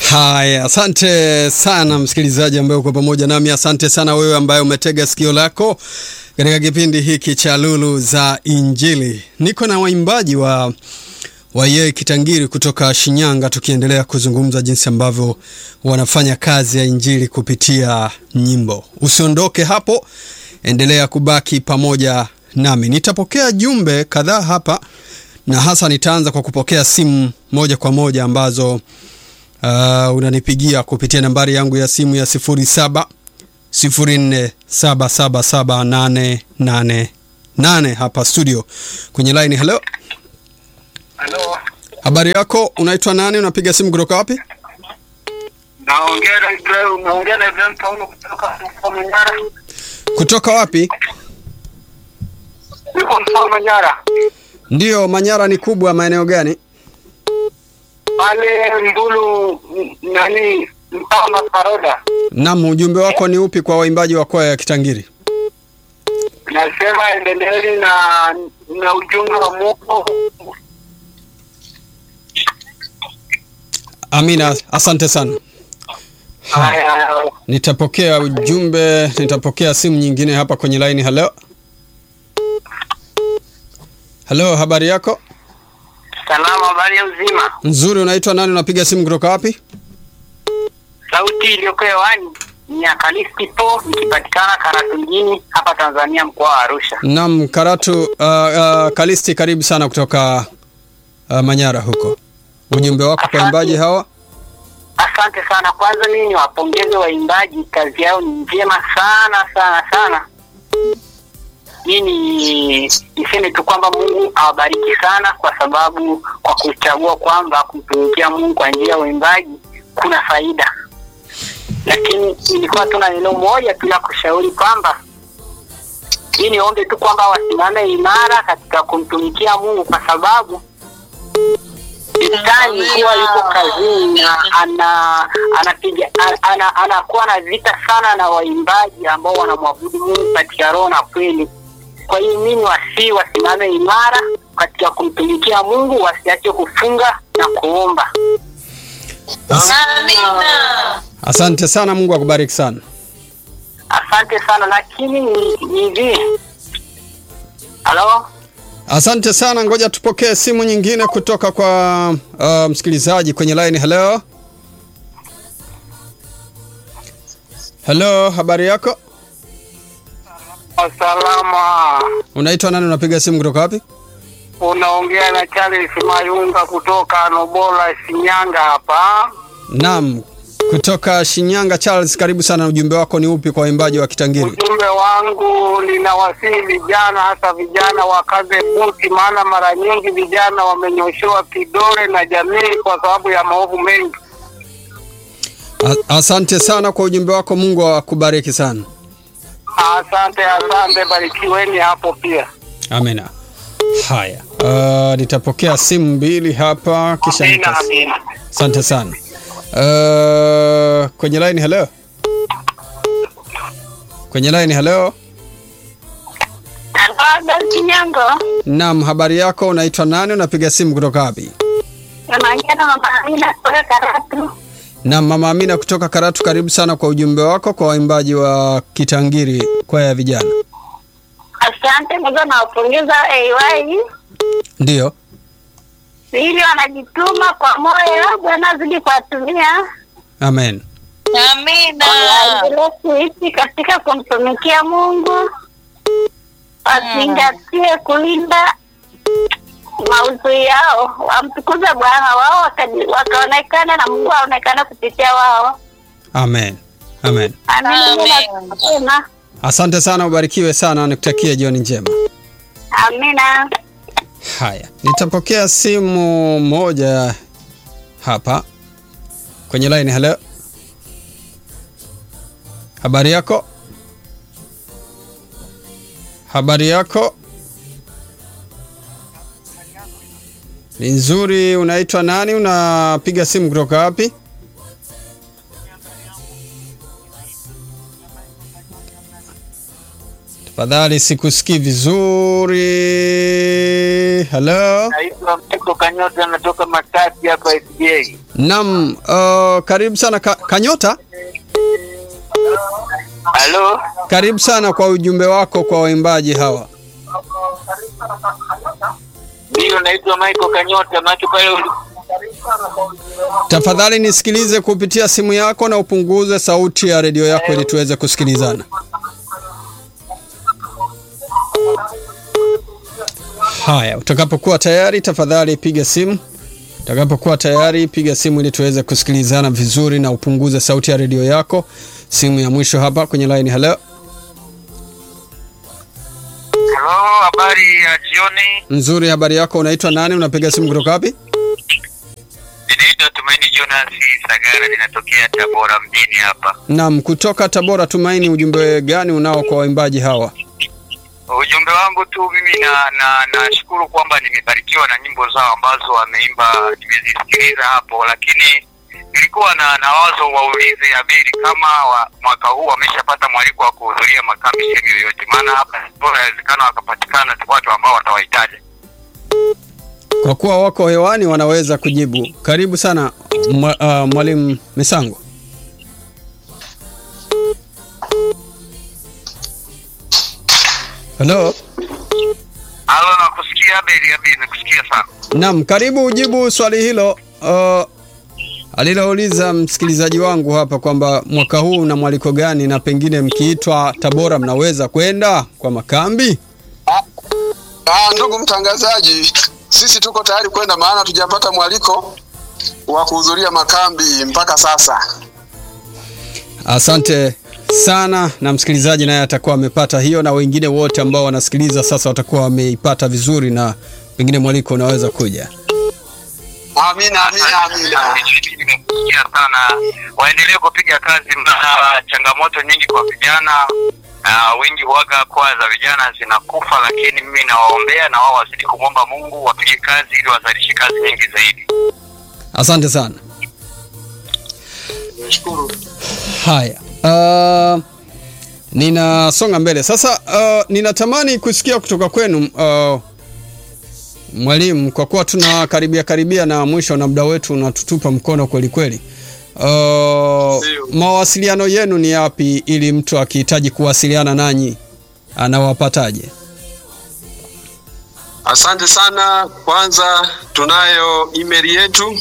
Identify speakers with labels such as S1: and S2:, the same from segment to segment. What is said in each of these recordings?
S1: Haya, asante sana msikilizaji ambaye uko pamoja nami. Asante sana wewe ambaye umetega sikio lako katika kipindi hiki cha Lulu za Injili. Niko na waimbaji wa Wayee Kitangiri kutoka Shinyanga, tukiendelea kuzungumza jinsi ambavyo wanafanya kazi ya injili kupitia nyimbo. Usiondoke hapo, endelea kubaki pamoja nami. Nitapokea jumbe kadhaa hapa, na hasa nitaanza kwa kupokea simu moja kwa moja ambazo uh, unanipigia kupitia nambari yangu ya simu ya 07 04777888 hapa studio kwenye line. Hello,
S2: Halo,
S1: habari yako? Unaitwa nani? Unapiga simu kutoka wapi?
S2: naongea na Ibrahim, naongea na Ibrahim Paulo kutoka Mkoa Manyara.
S1: Kutoka wapi?
S2: Niko Mkoa Manyara.
S1: Ndiyo, Manyara ni kubwa. Maeneo gani?
S2: Pale Mbulu m- nani mtaa wa Maparoda.
S1: Naam, ujumbe wako ni upi kwa waimbaji wa kwaya ya Kitangiri?
S2: Nasema endeleeni na na ujumbe wa Mungu.
S1: Amina, asante sana.
S2: Haya,
S1: Nitapokea ujumbe, nitapokea simu nyingine hapa kwenye line. Hello, hello, habari yako?
S2: salama, habari ya uzima.
S1: Nzuri. Unaitwa nani? Unapiga simu kutoka wapi?
S2: Sauti iliyoko hewani ni ya Kalisti Po, ikipatikana Karatu mjini hapa Tanzania, mkoa wa Arusha.
S1: Naam, Karatu. Uh, uh, Kalisti, karibu sana kutoka uh, Manyara huko. Ujumbe wako kwa waimbaji hawa?
S2: Asante sana. Kwanza mimi niwapongeze waimbaji, kazi yao ni njema sana sana sana. Hii ni niseme tu kwamba Mungu awabariki sana, kwa sababu kwa kuchagua kwamba kumtumikia Mungu kwa njia ya uimbaji kuna faida. Lakini nilikuwa tuna neno moja tu la kushauri kwamba hii niombe tu kwamba wasimame imara katika kumtumikia Mungu kwa sababu Shetani huwa yuko kazini na ana anapiga ana- ana, anakuwa na vita sana na waimbaji ambao wanamwabudu Mungu katika roho na kweli. Kwa hiyo mimi wasi wasimame imara katika kumtumikia Mungu, wasiache kufunga na kuomba.
S1: Asante sana, Mungu akubariki sana.
S2: Asante sana, lakini ni ni hivi. Halo,
S1: Asante sana, ngoja tupokee simu nyingine kutoka kwa uh, msikilizaji kwenye line. Hello, hello, habari yako?
S2: salama.
S1: Unaitwa nani? Unapiga simu kutoka wapi?
S2: Unaongea na Charles Mayunga kutoka Nobola, Shinyanga hapa.
S1: Naam, kutoka Shinyanga. Charles, karibu sana. Ujumbe wako ni upi kwa waimbaji wa Kitangiri?
S2: Ujumbe wangu ninawasihi vijana, hasa vijana wakaze buti, maana mara nyingi vijana wamenyoshewa kidole na jamii kwa sababu ya maovu mengi.
S1: A- Asante sana kwa ujumbe wako, Mungu akubariki sana.
S2: Asante, asante, barikiweni hapo pia.
S1: Amina. Haya, uh, nitapokea simu mbili hapa kisha
S2: Amina,
S1: nitas...
S2: amina.
S1: Asante sana. Uh, kwenye line hello. Kwenye line hello.
S3: Kinyango,
S1: Naam, habari yako? Unaitwa nani? Unapiga simu kutoka wapi?
S3: unaongea na mama Amina kutoka Karatu.
S1: Naam, mama Amina kutoka Karatu, karibu sana kwa ujumbe wako kwa waimbaji wa Kitangiri, kwaya ya vijana.
S3: Asante kwanza, nawapongeza AY
S1: Ndiyo,
S3: ili wanajituma kwa moyo. Bwana azidi kuwatumia,
S1: amen.
S4: Amina.
S3: waendelee kuishi katika kumtumikia Mungu, wazingatie kulinda maudhui yao, wamtukuze Bwana wao, wakaji- wakaonekana na Mungu aonekane kupitia wao.
S1: Amen. Amen.
S3: Amina.
S4: Amen.
S3: Amina.
S1: Asante sana, ubarikiwe sana, nikutakie jioni njema.
S3: Amina.
S1: Haya, nitapokea simu moja hapa kwenye line. Hello, habari yako? Habari yako ni nzuri. Unaitwa nani? Unapiga simu kutoka wapi? Tafadhali sikusikii vizuri. Halo.
S4: Naitwa Meko Kanyota, natoka Matati hapa SDA.
S1: Naam, uh, karibu sana ka, Kanyota.
S4: Halo,
S1: Karibu sana kwa ujumbe wako kwa waimbaji hawa.
S4: ndio naitwa Michael Kanyota, macho pale uli-
S1: Tafadhali nisikilize kupitia simu yako na upunguze sauti ya redio yako ili tuweze kusikilizana. Haya, utakapokuwa tayari tafadhali piga simu. Utakapokuwa tayari piga simu ili tuweze kusikilizana vizuri na upunguze sauti ya redio yako. Simu ya mwisho hapa kwenye line. Hello.
S4: Halo, habari ya jioni.
S1: Nzuri, habari yako? Unaitwa nani? Unapiga simu kutoka wapi?
S4: Ninaitwa Tumaini Jonas Sagara, ninatokea Tabora mjini hapa.
S1: Naam, kutoka Tabora. Tumaini, ujumbe gani unao kwa waimbaji hawa?
S4: Ujumbe wangu tu mimi na na nashukuru kwamba nimebarikiwa na nyimbo zao ambazo wameimba, nimezisikiliza hapo, lakini nilikuwa na, na wazo waulize Abeli kama wa, mwaka huu wameshapata mwaliko wa kuhudhuria makambi sehemu yoyote, maana hapa bora inawezekana wakapatikana watu ambao watawahitaji.
S1: Kwa kuwa wako hewani wanaweza kujibu. Karibu sana mwa, uh, mwalimu Misango. Halo.
S4: Halo, nakusikia Abeli. Abeli, nakusikia sana.
S1: Naam, karibu ujibu swali hilo uh, alilouliza msikilizaji wangu hapa kwamba mwaka huu una mwaliko gani na pengine mkiitwa Tabora mnaweza kwenda kwa makambi?
S5: Ah, ndugu mtangazaji, sisi tuko tayari kwenda, maana hatujapata mwaliko wa kuhudhuria makambi mpaka sasa.
S1: Asante sana, na msikilizaji naye atakuwa amepata hiyo, na wengine wote ambao wanasikiliza sasa watakuwa wameipata vizuri, na pengine mwaliko unaweza kuja.
S5: Amina, amina, amina.
S4: Nimekusikia sana, waendelee kupiga kazi, maana changamoto nyingi kwa vijana uh, wengi huaga kwa za vijana zinakufa, lakini mimi nawaombea na wao wazidi kumwomba Mungu wapige kazi ili wazalishe kazi nyingi zaidi.
S1: Asante sana.
S5: Nashukuru.
S1: Haya, uh, ninasonga mbele sasa. Uh, ninatamani kusikia kutoka kwenu uh, mwalimu, kwa kuwa tuna karibia karibia na mwisho na muda wetu unatutupa mkono kweli kweli. Uh,
S5: Ndio.
S1: mawasiliano yenu ni yapi ili mtu akihitaji kuwasiliana nanyi anawapataje?
S5: Asante sana. Kwanza tunayo email yetu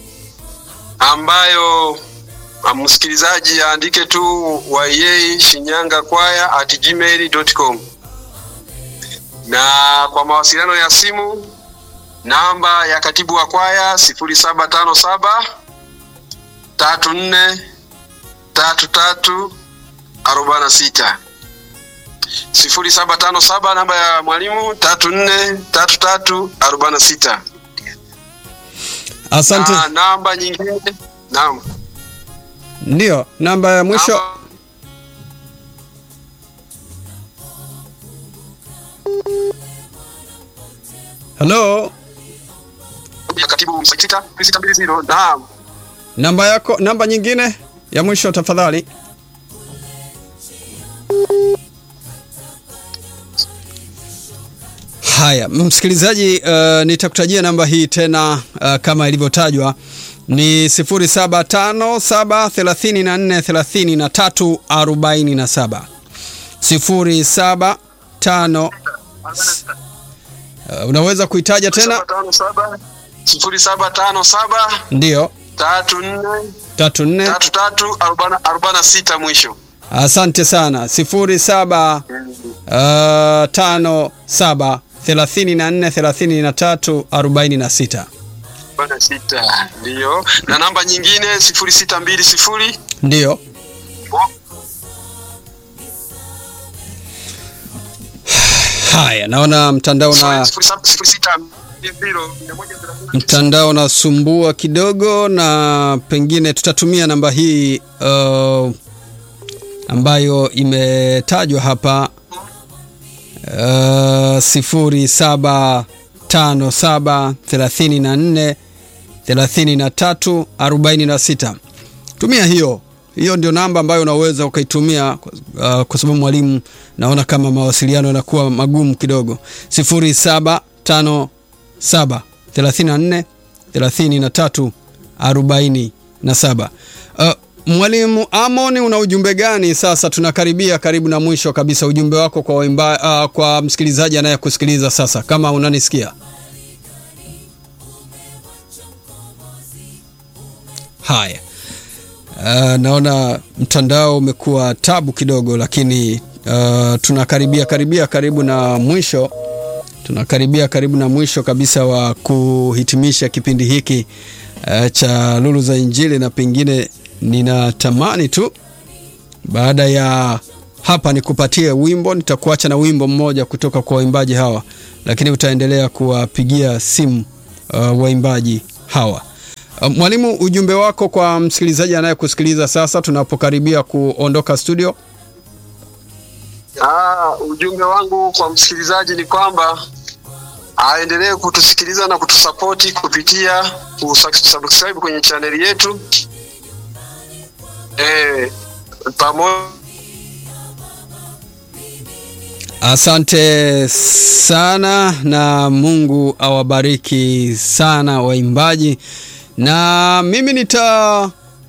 S5: ambayo ah, msikilizaji aandike tu yay shinyanga kwaya at gmail.com, na kwa mawasiliano ya simu namba ya katibu wa kwaya sifuri saba tano saba tatu nne tatu tatu arobaini na sita sifuri saba tano saba namba ya mwalimu tatu nne tatu tatu arobaini na sita
S1: Asante.
S5: na namba nyingine naam
S1: Ndio, namba ya mwisho.
S5: Namba-
S1: Hello,
S5: ya katibu sita sita mbili zero naam
S1: namba yako, namba nyingine ya mwisho tafadhali. Haya, msikilizaji, uh, nitakutajia namba hii tena uh, kama ilivyotajwa ni 0757343347 075 uh, unaweza kuitaja tena?
S5: sifuri saba tano saba
S1: Ndio,
S5: tatu nne
S1: tatu nne
S5: tatu tatu arobaini arobaini na sita mwisho
S1: Asante sana. sifuri saba uh, tano saba thelathini na nne thelathini na tatu arobaini na sita.
S5: arobaini na sita ndiyo na namba nyingine sifuri sita mbili sifuri
S1: Ndiyo. Haya, naona mtandao na
S5: sifuri saba- sifuri sita mbili zero mia moja thelathini na tisa.
S1: mtandao unasumbua kidogo, na pengine tutatumia namba hii uh, ambayo imetajwa hapa uh, sifuri saba tano saba thelathini na nne thelathini na tatu arobaini na sita. Tumia hiyo hiyo ndio namba ambayo unaweza ukaitumia uh, kwa sababu mwalimu naona kama mawasiliano yanakuwa magumu kidogo 0757 34 33 47 uh, mwalimu amon una ujumbe gani sasa tunakaribia karibu na mwisho kabisa ujumbe wako kwa waimba, uh, kwa msikilizaji anayekusikiliza sasa kama unanisikia haya uh, naona mtandao umekuwa tabu kidogo lakini uh, tunakaribia karibia karibu na mwisho tunakaribia karibu na mwisho kabisa wa kuhitimisha kipindi hiki uh, cha lulu za injili na pengine ninatamani tu baada ya hapa nikupatie wimbo nitakuacha na wimbo mmoja kutoka kwa waimbaji hawa lakini utaendelea kuwapigia simu uh, waimbaji hawa uh, mwalimu ujumbe wako kwa msikilizaji anayekusikiliza sasa tunapokaribia kuondoka studio
S5: Ah, ujumbe wangu kwa msikilizaji ni kwamba aendelee kutusikiliza na kutusapoti kupitia kusubscribe kwenye chaneli yetu eh, pamoja
S1: Asante sana na Mungu awabariki sana waimbaji, na mimi nita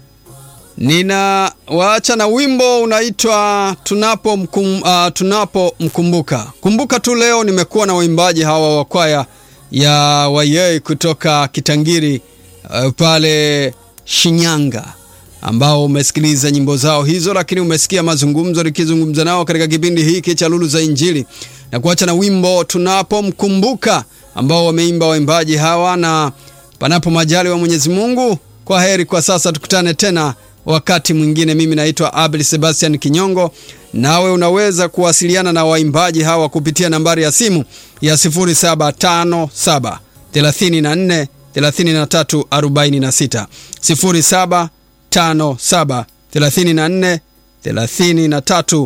S1: ninawaacha na wimbo unaitwa tunapo mkum, uh, tunapomkumbuka. Kumbuka tu leo nimekuwa na waimbaji hawa wa kwaya ya Wayei kutoka Kitangiri uh, pale Shinyanga ambao umesikiliza nyimbo zao hizo, lakini umesikia mazungumzo nikizungumza nao katika kipindi hiki cha Lulu za Injili, na kuacha na wimbo tunapomkumbuka ambao wameimba waimbaji hawa, na panapo majali wa Mwenyezi Mungu, kwa heri kwa sasa, tukutane tena wakati mwingine. Mimi naitwa Abel Sebastian Kinyongo, nawe unaweza kuwasiliana na waimbaji hawa kupitia nambari ya simu ya 0757 34 33 46 07 57 34 33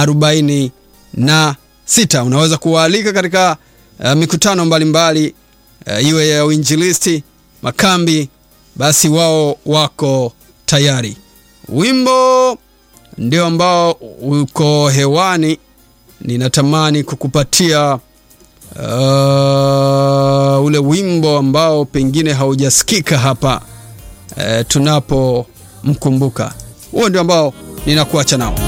S1: 46. Unaweza kuwaalika katika uh, mikutano mbalimbali uh, iwe ya uinjilisti, makambi, basi wao wako tayari. Wimbo ndio ambao uko hewani, ninatamani kukupatia uh, ule wimbo ambao pengine haujasikika hapa uh, tunapo mkumbuka. Huo ndio ambao ninakuacha nao.